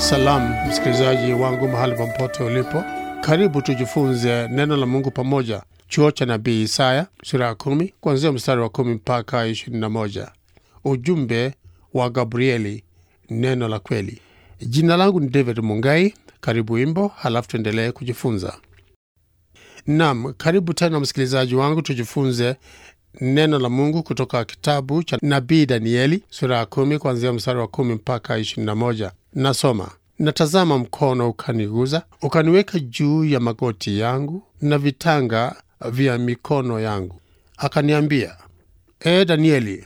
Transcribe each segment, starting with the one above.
Salamu msikilizaji wangu mahali popote ulipo, karibu tujifunze neno la Mungu pamoja. Chuo cha nabii Isaya sura ya kumi kuanzia mstari wa kumi mpaka ishirini na moja. Ujumbe wa Gabrieli, neno la kweli. Jina langu ni David Mungai. Karibu wimbo, halafu tuendelee kujifunza. Nam, karibu tena msikilizaji wangu, tujifunze neno la Mungu kutoka kitabu cha nabii Danieli sura ya kumi kuanzia mstari wa kumi mpaka ishirini na moja. Nasoma: Natazama mkono ukaniguza, ukaniweka juu ya magoti yangu na vitanga vya mikono yangu, akaniambia, E Danieli,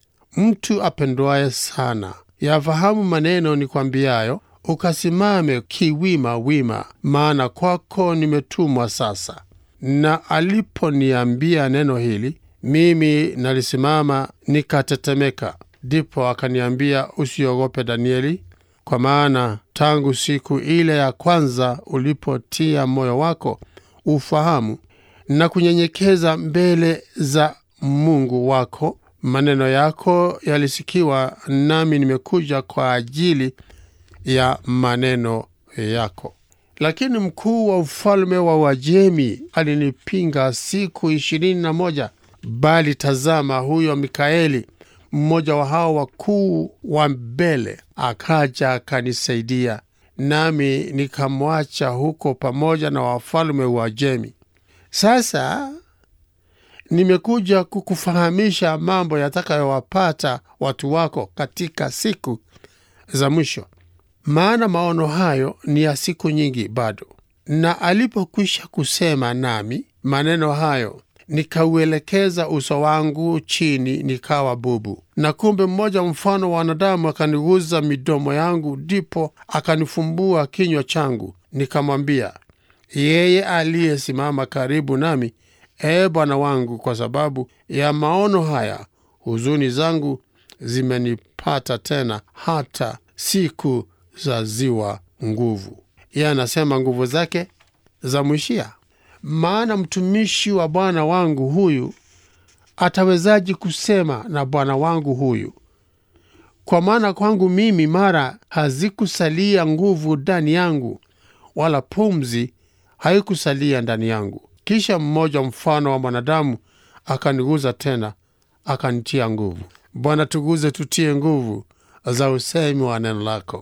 mtu apendwaye sana, yafahamu maneno nikwambiayo, ukasimame kiwima wima, maana kwako nimetumwa sasa. Na aliponiambia neno hili, mimi nalisimama nikatetemeka. Ndipo akaniambia, usiogope Danieli, kwa maana tangu siku ile ya kwanza ulipotia moyo wako ufahamu na kunyenyekeza mbele za Mungu wako, maneno yako yalisikiwa, nami nimekuja kwa ajili ya maneno yako. Lakini mkuu wa ufalme wa Uajemi alinipinga siku ishirini na moja. Bali tazama, huyo Mikaeli mmoja wa hao wakuu wa mbele akaja akanisaidia, nami nikamwacha huko pamoja na wafalme wa Uajemi. Sasa nimekuja kukufahamisha mambo yatakayowapata watu wako katika siku za mwisho, maana maono hayo ni ya siku nyingi bado. Na alipokwisha kusema nami maneno hayo nikauelekeza uso wangu chini, nikawa bubu. Na kumbe mmoja mfano wa wanadamu akaniguza midomo yangu, ndipo akanifumbua kinywa changu. Nikamwambia yeye aliyesimama karibu nami, Ee Bwana wangu, kwa sababu ya maono haya huzuni zangu zimenipata tena, hata siku za ziwa nguvu. Yeye anasema nguvu zake zamwishia. Maana mtumishi wa bwana wangu huyu atawezaji kusema na bwana wangu huyu? Kwa maana kwangu mimi mara hazikusalia nguvu ndani yangu, wala pumzi haikusalia ndani yangu. Kisha mmoja mfano wa mwanadamu akaniguza tena, akanitia nguvu. Bwana, tuguze tutie nguvu za usemi wa neno lako.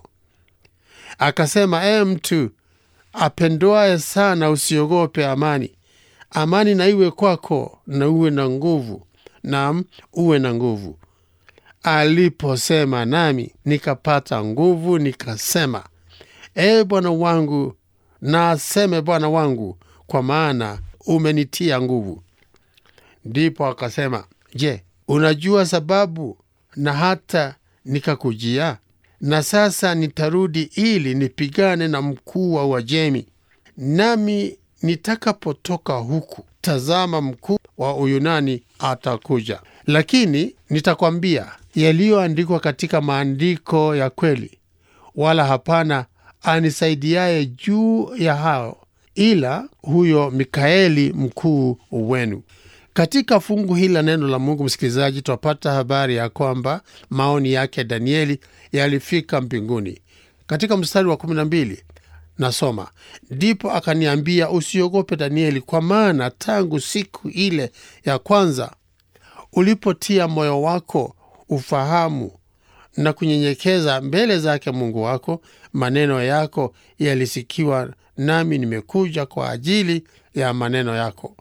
Akasema, ee mtu apendwaye sana, usiogope amani. Amani na iwe kwako, na uwe na nguvu, naam, uwe na nguvu. Aliposema nami nikapata nguvu, nikasema, ee Bwana wangu, na aseme Bwana wangu, kwa maana umenitia nguvu. Ndipo akasema, je, unajua sababu na hata nikakujia? Na sasa nitarudi ili nipigane na mkuu wa Uajemi. Nami nitakapotoka huku, tazama, mkuu wa Uyunani atakuja. Lakini nitakwambia yaliyoandikwa katika maandiko ya kweli, wala hapana anisaidiaye juu ya hao, ila huyo Mikaeli mkuu wenu. Katika fungu hili la neno la Mungu, msikilizaji, twapata habari ya kwamba maoni yake Danieli yalifika mbinguni. Katika mstari wa kumi na mbili nasoma, ndipo akaniambia, usiogope Danieli, kwa maana tangu siku ile ya kwanza ulipotia moyo wako ufahamu na kunyenyekeza mbele zake Mungu wako, maneno yako yalisikiwa, nami nimekuja kwa ajili ya maneno yako.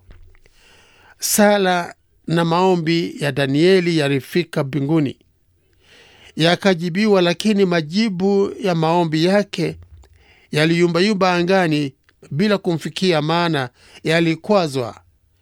Sala na maombi ya Danieli yalifika mbinguni yakajibiwa, lakini majibu ya maombi yake yaliyumbayumba angani bila kumfikia, maana yalikwazwa,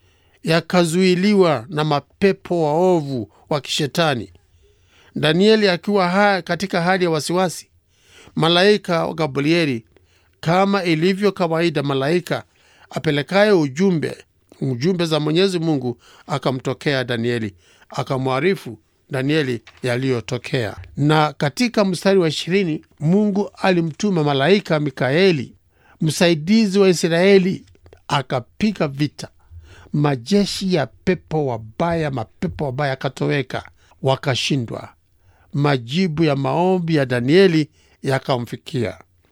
yakazuiliwa na mapepo waovu wa kishetani. Danieli akiwa ha katika hali ya wasiwasi, malaika wa Gabrieli, kama ilivyo kawaida, malaika apelekaye ujumbe ujumbe za Mwenyezi Mungu akamtokea Danieli, akamwarifu Danieli yaliyotokea. Na katika mstari wa ishirini Mungu alimtuma malaika Mikaeli, msaidizi wa Israeli, akapiga vita majeshi ya pepo wabaya, mapepo wabaya yakatoweka, wakashindwa. Majibu ya maombi ya Danieli yakamfikia.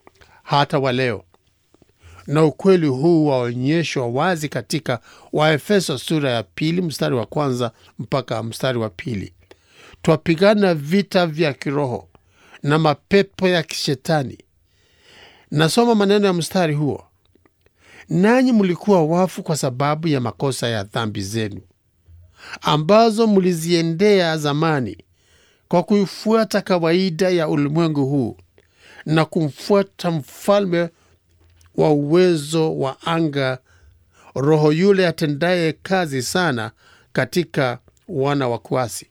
hata wa leo, na ukweli huu waonyeshwa wazi katika Waefeso sura ya pili mstari wa kwanza mpaka mstari wa pili. Twapigana vita vya kiroho na mapepo ya kishetani. Nasoma maneno ya mstari huo: nanyi mlikuwa wafu kwa sababu ya makosa ya dhambi zenu ambazo mliziendea zamani, kwa kuifuata kawaida ya ulimwengu huu na kumfuata mfalme wa uwezo wa anga, roho yule atendaye kazi sana katika wana wa kuasi.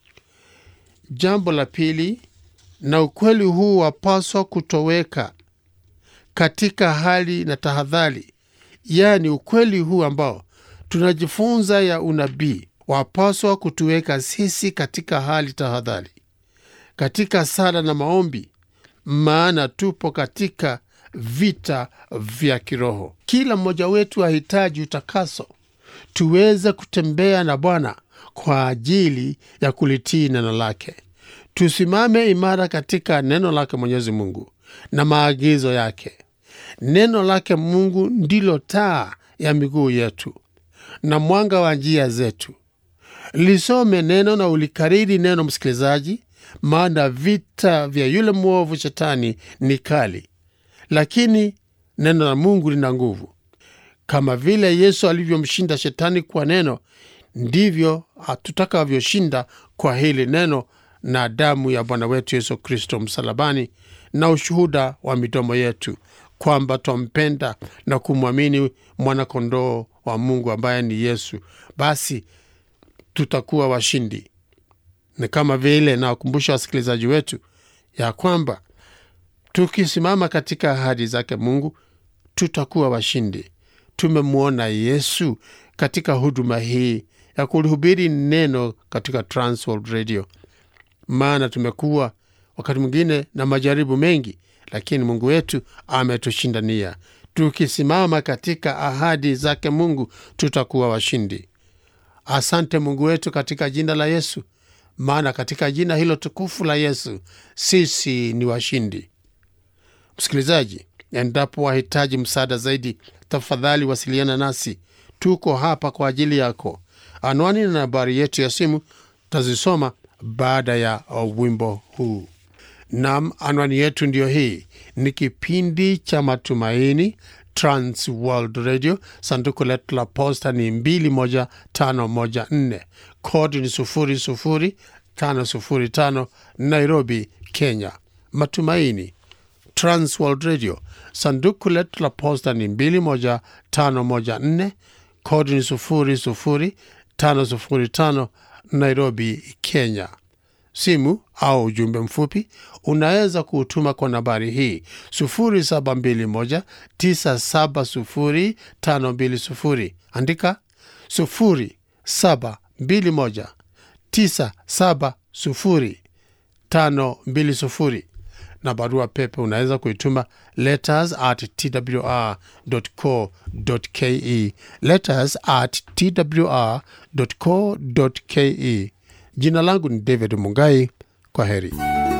Jambo la pili, na ukweli huu wapaswa kutoweka katika hali na tahadhari, yaani ukweli huu ambao tunajifunza ya unabii wapaswa kutuweka sisi katika hali tahadhari, katika sala na maombi, maana tupo katika vita vya kiroho. Kila mmoja wetu ahitaji utakaso tuweze kutembea na Bwana kwa ajili ya kulitii neno lake. Tusimame imara katika neno lake Mwenyezi Mungu na maagizo yake. Neno lake Mungu ndilo taa ya miguu yetu na mwanga wa njia zetu. Lisome neno na ulikariri neno, msikilizaji, maana vita vya yule mwovu Shetani ni kali, lakini neno la Mungu lina nguvu. Kama vile Yesu alivyomshinda Shetani kwa neno, ndivyo tutakavyoshinda kwa hili neno na damu ya Bwana wetu Yesu Kristo msalabani, na ushuhuda wa midomo yetu kwamba twampenda na kumwamini mwanakondoo wa Mungu ambaye ni Yesu, basi tutakuwa washindi. Ni kama vile nawakumbusha wasikilizaji wetu ya kwamba tukisimama katika ahadi zake Mungu tutakuwa washindi. Tumemwona Yesu katika huduma hii ya kulihubiri neno katika Transworld Radio, maana tumekuwa wakati mwingine na majaribu mengi, lakini Mungu wetu ametushindania. Tukisimama katika ahadi zake Mungu tutakuwa washindi. Asante Mungu wetu katika jina la Yesu, maana katika jina hilo tukufu la Yesu sisi ni washindi. Msikilizaji, endapo wahitaji msaada zaidi, tafadhali wasiliana nasi. Tuko hapa kwa ajili yako. Anwani na nambari yetu ya simu tazisoma baada ya wimbo huu. Nam, anwani yetu ndiyo hii. Ni kipindi cha Matumaini, Trans World Radio. Sanduku letu la posta ni 21514 kodi ni 00505 Nairobi, Kenya. Matumaini, Trans World Radio. Sanduku letu la posta ni 21514 kodi ni 00505 Nairobi, Kenya. Simu au ujumbe mfupi unaweza kuutuma kwa nambari hii 0721970520. Andika 0721970520, na barua pepe unaweza kuituma letters at twr.co.ke, letters at twr.co.ke. Jina langu ni David Mungai. Kwa heri.